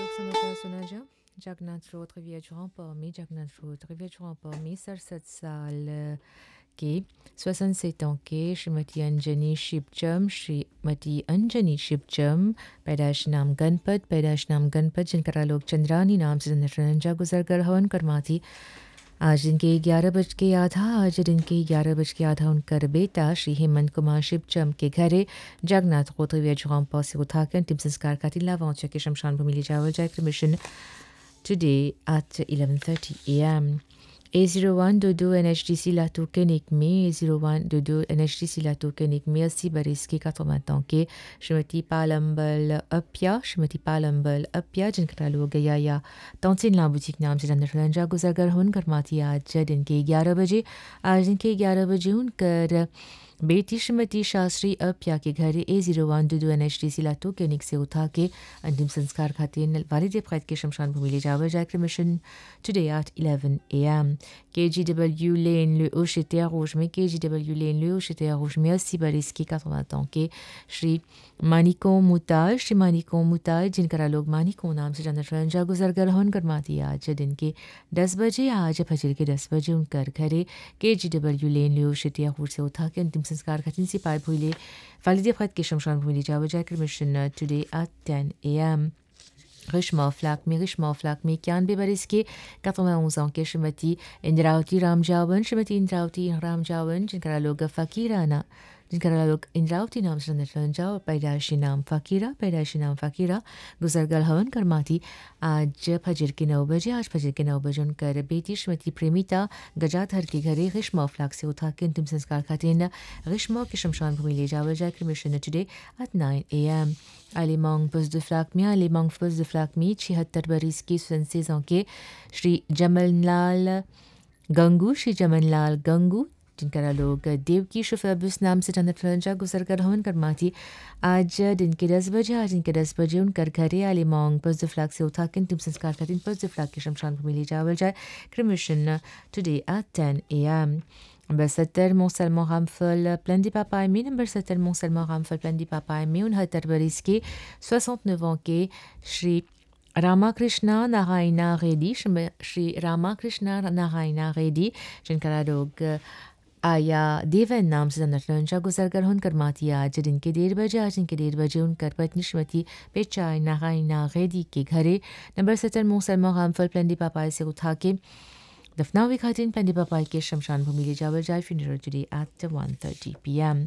समाचार सुना जा जगन्नाथ रोड रिविया parmi जगन्नाथ रोड रिविया parmi 67 साल के 67 ans के श्रीमती अंजनी शिवचम श्रीमती अंजनी शिवचम पैदाश नाम गणपत पैदाश नाम गणपत जिनका लोग चंद्रानी नाम से रंजा गुजर कर हवन करमाती आज दिन के ग्यारह बज के आधा आज दिन के ग्यारह बज के आधा उनकर बेटा श्री हेमंत कुमार शिवचम के घरे जगन्नाथ गोत्रविया जुगाम पास से उठाकर अंतिम संस्कार का तिला वहाँ के शमशान भूमि ले जावल जाए क्रमिशन today at 11:30 a.m. A01 Dodo NHDC Lato Kenik में A01 Dodo NHDC Lato Kenik में अस्सी बरस के 80 ans के श्रीमती पालम्बल अपिया श्रीमती पालम्बल अपिया जिनका लोग गया या तौसिन ला बुटीक नाम से रंजा रंजा गुजरगर हुन करमाती आज दिन के 11 बजे आज दिन के 11 बजे उनकर बेटी श्रीमती शास्त्री अपिया के घर ए जीरो वन दो दो एन एच डी सी लाटो क्लिनिक से उठा के अंतिम संस्कार खातिर वालिद फ़ैद के शमशान भूमि ले जावर जाकर मिशन टुडे एट 11 एम के G W lane le Ocheter Rouge में के G W lane le Ocheter Rouge में अस्सी बरस के 80 ans के श्री मानिको मुताज श्री मानिको मुताज जिनका लोग मानिको नाम से जानते रंजा गुजरगर होन करमाती आज दिन के 10 बजे आज फजर के 10 बजे उनकर घरे के जी डब्ल्यू लेन ले Ocheter Rouge से उठा के अंतिम संस्कार खातिर से पाइप हुई वालिद फ़ैद के शमशान भूमि ले जावर जाकर मिशन टुडे एट 10 एम रिश्मा फ्लैक में रिश्मा फ्लैक में इक्यानवे बरस के 91 ans के श्रीमती इंद्रावती रामजावन श्रीमती इंद्रावती रामजावन जिनका लोग फ़कीराना जिनका लोग इंद्रावती नाम से रंजा और पैदाइशी नाम फ़कीरा पैदाइशी नाम फ़कीरा गुजरगल हवन करमाती आज फजर के नौ बजे आज फजर के नौ बजे उनकर बेटी श्रीमती प्रेमिता गजाधर के घरे रिश्मा फ्लैक से उठा के अंतिम संस्कार खातिर रिश्मा के शमशान भूमि ले जावर जाकर cremation today at nine A M Alimang Poste de Flacmi, Alimang Poste de Flacmi, छिहत्तर बरस की स्वयंसेज के श्री जमनलाल गंगू श्री जमनलाल गंगू जिनका लोग देव की शफाबुस नाम से जन्नत रंजा गुजर कर हवन करमाती आज दिन के दस बजे आज दिन के दस बजे उनकर घरे आलिमोंग पस फ्लैग से उठा के अंतिम संस्कार का दिन पस फ्लैग के शमशान भूमि ले जावल जाए क्रमिशन today at ten A M Number 7 Mont-Salmon Ramphel, plein de papa aimé. Number 7 Mont-Salmon Ramphel, plein de papa aimé. उनहत्तर बरस के 69 ans के श्री रामाकृष्णा नारायणा रेड्डी श्री रामाकृष्णा नारायणा रेड्डी जिनका लोग आया देवन नाम से रंजा गुजरकर हुनकर माती आज दिन के डेढ़ बजे आज दिन के डेढ़ बजे उनकर पत्नी श्रीमती पेचाई नारायणा रेड्डी के घरे नंबर सत्तर मोसलमा रामफल प्लेंडी पापाई से उठा के दफनावी खातिन पेंडी पापाई के शमशान भूमि ले जावर जाए फ्यूनरल टुडे एट 1:30 पीएम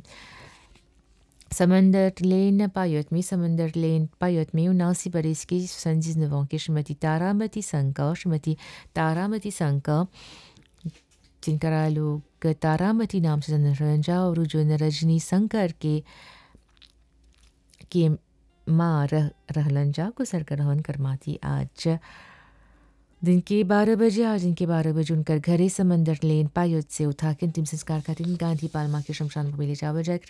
समंदर लेन पायत में समंदर लेन पायत में उनासी बरस की संजीज नवों की श्रीमती तारामती संका श्रीमती तारामती संका जिनका लोग तारामती नाम से रंजा और जो रजनी शंकर के के माँ रह रहलंजा गुजर कर हवन करमाती आज दिन के बारह बजे आज दिन के बारह बजे उनकर घरे समंदर लेन पायत से उठा के अंतिम संस्कार का दिन गांधी पालमा के शमशान भूमि ले जावर जाए